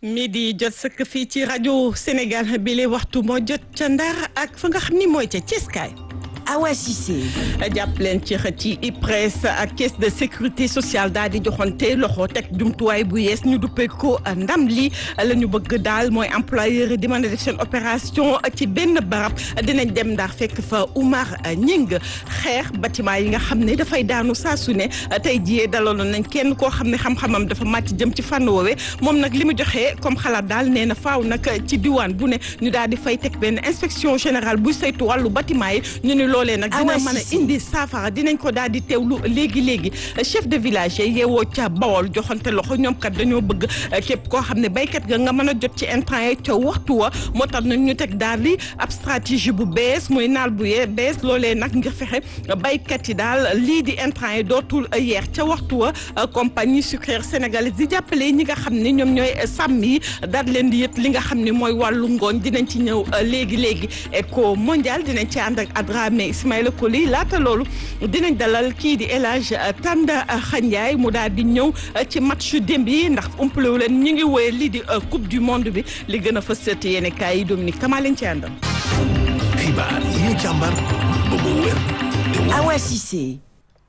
midi jot sëkk fii ci rajo Sénégal bi le waxtu moo jot ca Ndar ak fa nga xam ni mooy ca Ceeskaay Awa Cissé. jàpp leen ci xët ci IPRES ak caisse de sécurité sociale daal di joxonte loxo teg jumtuwaay bu yees ñu duppee ko ndam li la ñu bëgg daal mooy employeur di mën a def seen opération ci benn barab dinañ dem ndax fekk fa Oumar Ñing xeex bâtiment yi nga xam ne dafay daanu saa su ne tey jii dalaloon nañ kenn koo xam ne xam-xamam dafa màcc jëm ci fànn woowe moom nag li mu joxee comme xalaat daal nee na faaw nag ci diwaan bu ne ñu daal di fay teg benn inspection générale buy saytu wàllu bâtiment yi ñu ne loolee nag dina mën a indi saafara dinañ ko daal di teewlu léegi léegi chef de village yi yeewoo ca Bawol joxante loxo ñoom kat dañoo bëgg képp koo xam ne béykat ga nga mën a jot ci intrant yi ca waxtu wa moo tax nag ñu teg daal di ab stratégie bu bees muy naal bu yee bees loolee nag ngir fexe béykat yi daal lii di intrant yi dootul yeex ca waxtu wa compagnie sucrière sénégalaise di jàppale ñi nga xam ne ñoom ñooy sàmm yi daal leen di yët li nga xam ne mooy wàllu ngooñ dinañ ci ñëw léegi léegi éco mondial dinañ ci ànd ak Adramé Ismaïla Koli laata loolu dinañ dalal kii di El Hadj Tanda Xandiaye mu daal di ñëw ci match démb yi ndax umpalewu leen ñu ngi woye lii di coupe du monde bi li gën a fës seeti yéen kaay yi Dominique Kama leen ci àndal. xibaar yi ñu càmbar ba mu wér te wóor. Awa Cissé.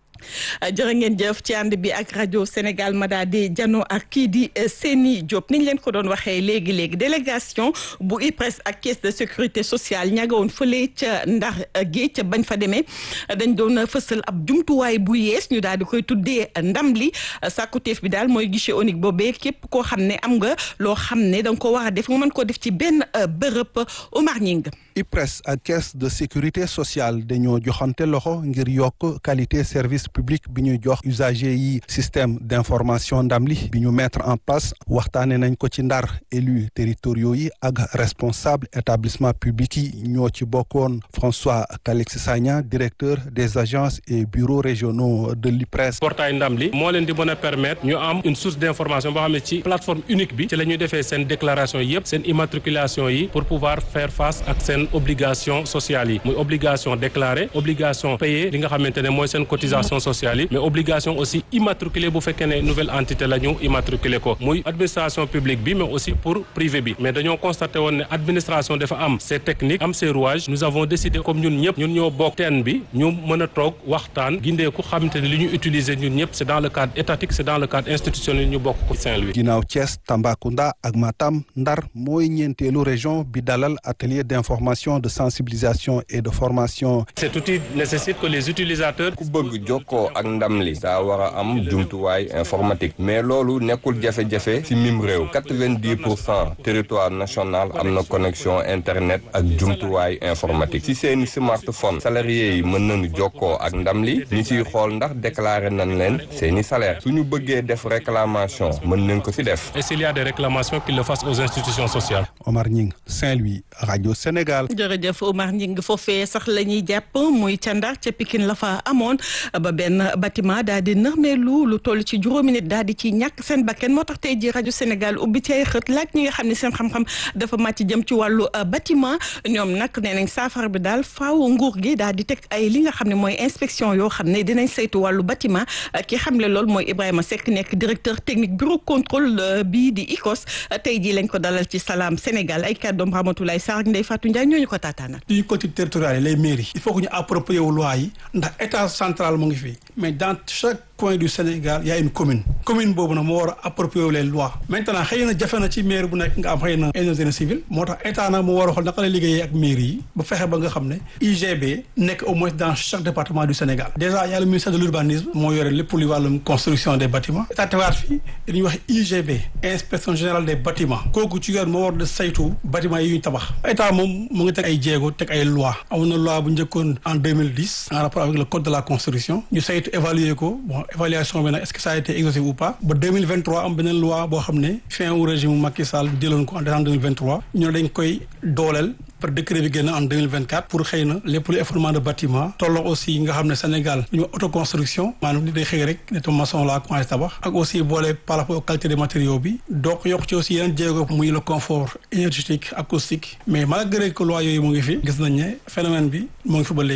jërë ngeen jëf ci ànd bi ak rajo Sénégal ma daal di jano ak kii di Seni Diop niñ leen ko doon waxee léegi léegi délégation bu IPRES ak caisse de sécurité sociale ña nga woon fële ca Ndar géej ca bañ fa demee dañ doon fësal ab jumtuwaay bu yees ñu daal di koy tuddee ndam li sàkkuteef bi daal mooy guichet unique boobee képp koo xam ne am nga loo xam ne da nga ko war a def nga mën koo def ci benn bërëb Omar Ñing IPRES ak caisse de sécurité sociale dañoo joxante loxo ngir yokk qualité service public bi ñuy jox usager yi système d'information ndam li bi ñu mettre en place waxtaane nañ ko ci ndar élus territoriaux yi ak responsable établissement public yi ñoo ci bokkoon François Calix Sagna directeur des agences et bureaux régionaux de l'IPRES portail ndam li moo leen di mën a permettre ñu am une source d'information boo xam ne ci plateforme unique bi ci la ñuy defee seen déclaration yëpp seen immatriculation yi pour pouvoir faire face ak seen obligation sociale yi muy obligation déclarée obligation payée li nga xamante ne mooy seen cotisation sociale yi mais obligation aussi immatriculée bu fekkee ne nouvelle entité la ñu immatriculé ko muy administration publique bi mais aussi pour privé bi mais dañoo constaté woon ne administration dafa am ses techniques am ses rouages nous avons décidé comme ñun ñëpp ñun ñoo bokk teen bi ñu mën a toog waxtaan gindeeku xamante ne li ñu utiliser ñun ñëpp c'est dans le cadre étatique c'est dans le cadre institutionnel ñu bokk ko Saint-Louis ginnaaw Thiès Tambacounda ak Matam Ndar mooy ñeenteelu région bi dalal atelier d'information de sensibilisation et de formation cet outil nécessite que les utilisateurs ku bëgg jokkoo ak ndam li daa war a am jumtuwaay informatique mais loolu nekkul jafe-jafe ci mim réew quatre-vingt-dix pour cent territoire national am na connexion internet ak jumtuwaay informatique ci seeni smartphone salariés yi mën nañu jokkoo ak ndam li ñu ciy xool ndax déclaré nañ leen seeni salaire suñu bëggee def réclamation mën nañ ko ci def et s'il y a des réclamations qu'ils le fassent aux institutions sociales Omar Ñing Saint-Louis Radio Sénégal jërëjëf Omar Ñing foofee sax la ñuy jàpp muy ca Ndar ca Pikine la fa amoon ba benn bâtiment daal di nërmeelu lu toll ci juróomi nit daal di ci ñàkk seen bakken moo tax tey ji rajo Sénégal ubbi ci ay xët laaj ñi nga xam ne seen xam-xam dafa màcc jëm ci wàllu bâtiment ñoom nag nee nañ saafara bi daal faaw nguur gi daal di teg ay li nga xam ne mooy inspection yoo xam ne dinañ saytu wàllu bâtiment ki xamle loolu mooy Ibrahima Seck nekk directeur technique bureau contrôle bii di ICOS tey jii lañ ko dalal ci Salam Sénégal ay kàddoom Ramatoulaye Sarr ak Ndeye Fatou Ndiaye ñooñu ko taataanal. suñu collectivités territoriales les mairies il faut que ñu approprier wu loi yi ndax état central mu ngi fi mais dans chaque coin du Sénégal y a une commune commune boobu nag moo war a approprier wu les lois maintenant xëy na jafe na ci maire bu nekk nga am xëy na ingénierie civile moo tax état nag moo war a xool naka la liggéeyee ak mairie yi ba fexe ba nga xam ne UGB nekk au moins dans chaque département du Sénégal déjà y a le ministère de l'urbanisme moo yore lépp lu wàllum construction des bâtiments état tewaat fii dañuy wax UGB inspection générale des bâtiments kooku ci yoon moo war de saytu bâtiments yi ñu tabax état moom mu ngi teg ay jéego teg ay loi amoon na loi bu njëkkoon en 2010 en rapport avec le code de la construction ñu saytu évaluer ko bon évaluation bi nag est-ce que ça a été exhaustif ou pas ba 2023 am beneen loi boo xam ne fin wu régime Macky Sall bi jëloon ko en décembre 2023 ñu ne dañ koy dooleel par décret bi génn en 2024 pour xëy na lépp lu effondrement de bâtiment tolloo aussi nga xam ne Sénégal ñu autoconstruction maanaam ni day xëy rek ne to maçon la commencé tabax ak aussi boole par rapport aux qualité des matériaux bi donc yokk ci aussi yeneen jéego muy le confort énergétique acoustique mais malgré que loi yooyu mu ngi fi gis nañ ne phénomène bi mu ngi fi ba léegi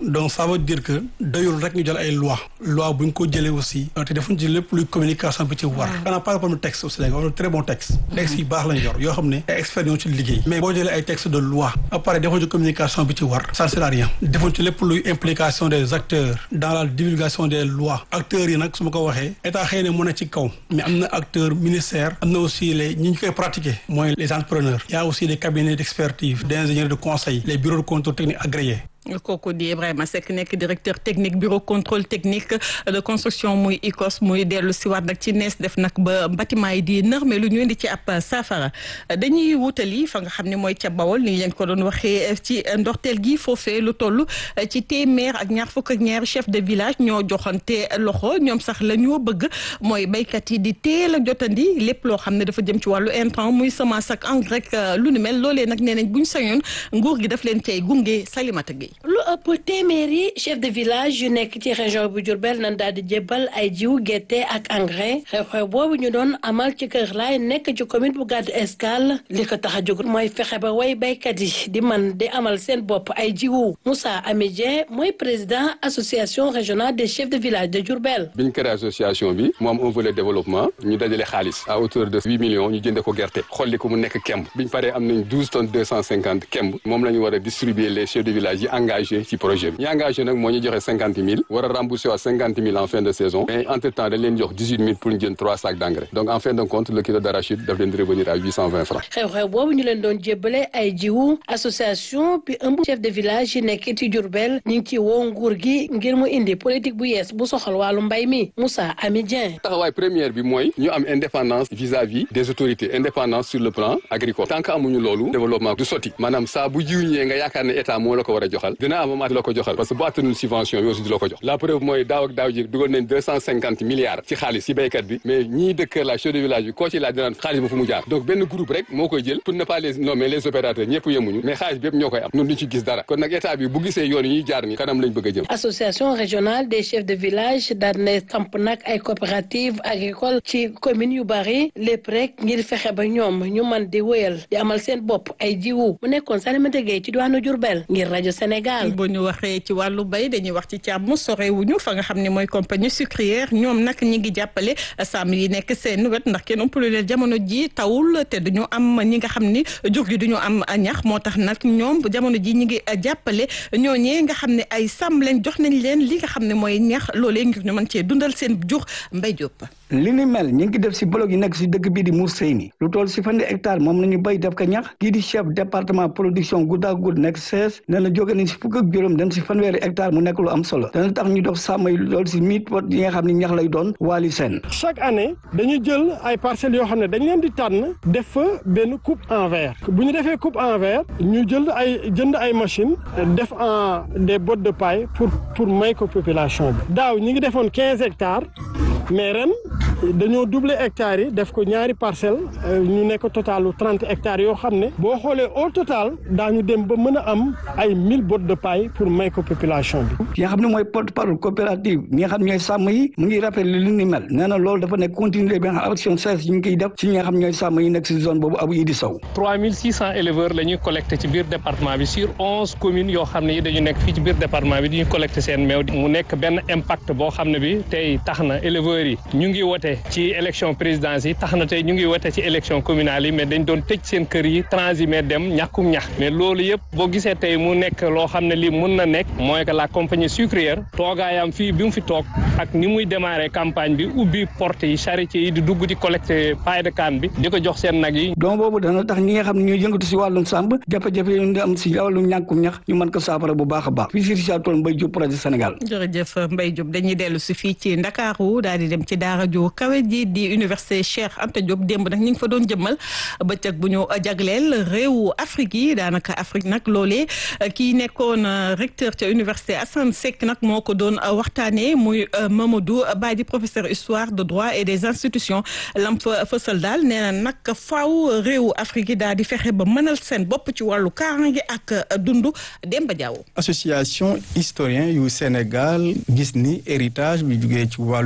donc ça veut dire que doyul rek ñu jël ay loi loi bu ñu ko jëlee aussi te defuñ ci lépp luy communication bi ci war xanaa pas problème texte au Sénégal on a très bon texte texte yi baax lañ yor yoo xam ne ay experts ñoo ci liggéey mais boo jëlee ay texte de loi ba pare defuñ ci communication bi ci war ça ne sert à rien defuñ ci lépp luy implication des acteurs dans la divulgation des lois acteurs yi nag su ma ko waxee état xëy na mu ne ci kaw mais am na acteur ministère am na aussi les ñi ñu koy pratiquer mooy les entrepreneurs il y a aussi les cabinets d'expertise d'ingénieurs de conseil les bureaux de contrôle technique agréés kooku di Ibrahima Seck nekk directeur technique bureau contrôle technique de construction muy ICOS muy dellu si waat nag ci nees def nag ba bâtiment yi di nër mais lu ñu indi ci ab saafara dañuy wutali fa nga xam ne mooy ca Bawol ni leen ko doon waxee ci ndorteel gi foofee lu toll ci téeméer ak ñaar fukk ak ñaari chef de village ñoo joxante loxo ñoom sax la ñoo bëgg mooy béykat yi di teel a jotandi lépp loo xam ne dafa jëm ci wàllu intrant muy semence ak engrais lu ni mel loolee nag nee nañ bu ñu sañoon nguur gi daf leen cay gunge Salimata Gueye lu ëpp téeméeri chef de village yu nekk ci région bu Diourbel nan daal di jébbal ay jiw gerte ak engrais xew-xew boobu ñu doon amal ci Kër Laay nekk ci commune bu Gadou Escale li ko tax a jóg mooy fexe ba way baykat yi di man di amal seen bopp ay jiwu Moussa Amidien mooy président association régionale des chefs de village de Diourbel. biñ créé association bi mu am un volet développement ñu dajale xaalis à hauteur de huit millions ñu jënde ko gerte xolli ko mu nekk kemb biñ paree am nañ douze tonnes deux cent cinquante kemb moom la ñu war a distribuer les chefs de village yi engagé ci projet bi ñi engagé nag moo ñu joxe cinquante mille war a rembourser waa cinquante mille en fin de saison mais entre temps dañ leen jox dix huit mille pour ñu jënd trois sacs d' engrais donc en fin de compte le kilo d' arachide daf leen di revenir à huit cent vingt francs xew-xew boobu ñu leen doon jébbale ay jiwu association bi ëmb chef de village yi nekk ci Diourbel ñu ngi ci woo nguur gi ngir mu indi politique bu yees bu soxal wàllu mbay mi Moussa Amidien taxawaay première bi mooy ñu am indépendance vis-à-vis des autorités indépendance sur le plan agricole tant que amuñu loolu développement du sotti maanaam saa bu jiw ñëwee nga yaakaar ne état moo la ko war a joxal dina am amaat la ko joxal parce que bu attanul subvention bi aussi di la ko jox la preuve mooy daaw ak daaw ji dugal nañ deux cent cinquante milliards ci xaalis ci béykat bi mais ñii dëkk la chef de village bi koo ci laaj dinaan xaalis ba fu mu jaar donc benn groupe rek moo koy jël pour ne pas les nommer les opérateurs ñëpp yemuñu mais xaalis bi yëpp ñoo koy am ñun duñ ci gis dara kon nag état bi bu gisee yoon yi ñuy jaar ni kanam lañ bëgg a jëm association régionale des chefs de village daan na samp nag ay coopérative agricole ci commune yu bari lépp rek ngir fexe ba ñoom ñu man di wëyal di amal seen bopp ay jiwu mu nekkoon Salimata Gueye ci diwaanu Diourbel ngir rajo Sénégal bu ñu waxee ci wàllu bay dañuy wax ci càmm sorewuñu fa nga xam ne mooy compagnie sucrière ñoom nag ñi ngi jàppale sàmm yi nekk seen wet ndax kenn ëppale leen jamono ji tawul te duñu am ñi nga xam ni jur gi duñu am ñax moo tax nag ñoom jamono ji ñi ngi jàppale ñooñee nga xam ne ay sàmm leen jox nañ leen li nga xam ne mooy ñax loolee ngir ñu mën cee dundal seen jur mbay jóp li ni mel ñu ngi def si bloc yi nekk si dëkk bii di Mousséyni lu toll si fanweeri hectare moom la ñu béy def ko ñax kii di chef département production guddaa gudd nekk sees nee na jóge nañ si fukk ak juróom dem si fanweeri hectare mu nekk lu am solo dana tax ñu dox sàmm yi loolu si mille pot yi nga xam ne ñax lay doon waali seen chaque année dañu jël ay parcelles yoo xam ne dañ leen di tànn def fa benn coupe en verre bu ñu defee coupe en verre ñu jël ay jënd ay machine def en des bottes de paille pour pour may ko population bi daaw ñi ngi defoon quinze hectares mais ren dañoo doubler hectares yi def ko ñaari parcelle ñu nekk totalu trente hectares yoo xam ne boo xoolee au total daañu dem ba mën a am ay mille bottes de paille pour may ko population bi. ki nga xam ne mooy porte-parole coopérative ñi nga xam ñooy sàmm yi mu ngi rappelé li ni mel nee na loolu dafa nekk continuer bi nga xam action seize yi ñu koy def si ñi nga xam ñooy sàmm yi nekk si zone boobu abu Idi Sow. trois mille six cent éleveurs la ñuy collecté ci biir département bi sur onze communes yoo xam ne yi dañu nekk fii ci biir département bi dañuy collecté seen meew mu nekk benn impact boo xam ne bi tey tax na éleveurs yi ñu ngi wote ci élection présidence yi tax na tey ñu ngi wote ci élection communale yi mais dañ doon tëj seen kër yi transhumé dem ñàkkum ñax mais loolu yëpp boo gisee tey mu nekk loo xam ne lii mun na nekk mooy que la compagnie sucrière toogaayam fii bi mu fi toog ak ni muy démarré campagne bi ubbi porte yi charité yi di dugg di collecté paille de canne bi di ko jox seen nag yi donc boobu dana tax ñi nga xam ne ñooy yëngatu si wàllum sàmb jafe-jafe yi ñu am si wàllum ñàkkum ñax ñu mën ko saafara bu baax a baax fii si Richard Toll Mbaye Diop projet Sénégal jërëjëf Mbaye Diop dañuy dellu si fii ci Ndakaaru daal di dem ci daara ju kawe ji di université Cheikh Anta Diop démb nag ñu ngi fa doon jëmmal bëccëg bu ñu jagleel réewu Afrique yi daanaka Afrique nag loolee kii nekkoon recteur ca université Assane Seck nag moo ko doon waxtaanee muy Mamadou Badi professeur histoire de droit et des institutions lam fa fësal daal nee na nag faaw réewu Afrique yi daal di fexe ba mënal seen bopp ci wàllu kaaraange ak dundu Demba Diaw. association historien yu Sénégal gis ni héritage bi jugee ci wàllu colonie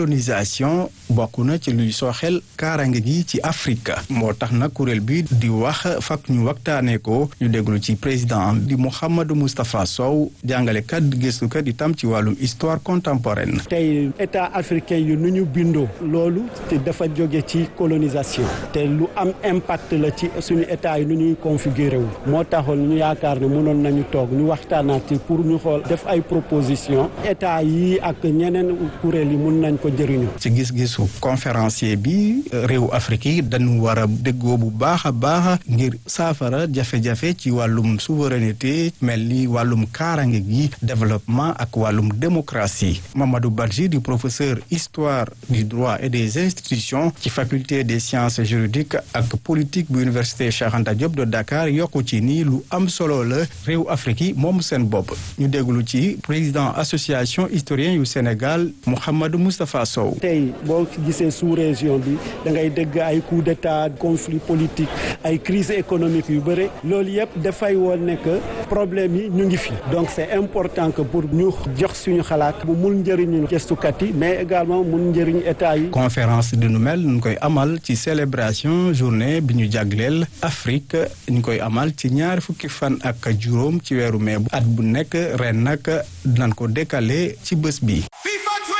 colonisation bokk na ci luy sooxel kaarange gi ci Afrique moo tax nag kuréel bi di wax fak ñu waxtaanee ko ñu déglu ci président di Mouhamadou Moustapha Sow jàngalekat gëstukat itam ci wàllum histoire contemporaine. tey état africain yu nu ñu bindoo loolu te dafa jóge ci colonisation te lu am impact la ci suñu état yi nu ñuy configuré wu moo taxoon ñu yaakaar ne mënoon nañu toog ñu waxtaanaat ci pour ñu xool def ay proposition état yi ak ñeneen kuréel yi mun nañ ko jëriñu. ci gis-gisu conférencier bi réew Afrique yi dañu war a déggoo bu baax a baax ngir saafara jafe-jafe ci wàllum souveraineté mel ni wàllum kaarange gi développement ak wàllum démocratie Mamadou Badji di professeur histoire du droit et des institutions ci faculté des sciences juridiques ak politique bu université Cheikh Anta Diop de Dakar yokku ci ni lu am solo la réew Afrique yi moom seen bopp ñu déglu ci président association historien yu Sénégal Mouhamadou Moustapha Sow. tey boo gisee sous région bi da ngay dégg ay coup d'état conflit politique ay crise économique yu bëre loolu yëpp dafay woon ne que problème yi ñu ngi fi donc c'est important que pour ñu jox suñu xalaat bu mun njëriñu gëstukat yi mais également mun njëriñ état yi. conférence di nu mel ñu koy amal ci célébration journée bi ñu jagleel Afrique ñu koy amal ci ñaari fukki fan ak juróom ci weeru mai at bu nekk ren nag dinañ ko décaler ci bés bi.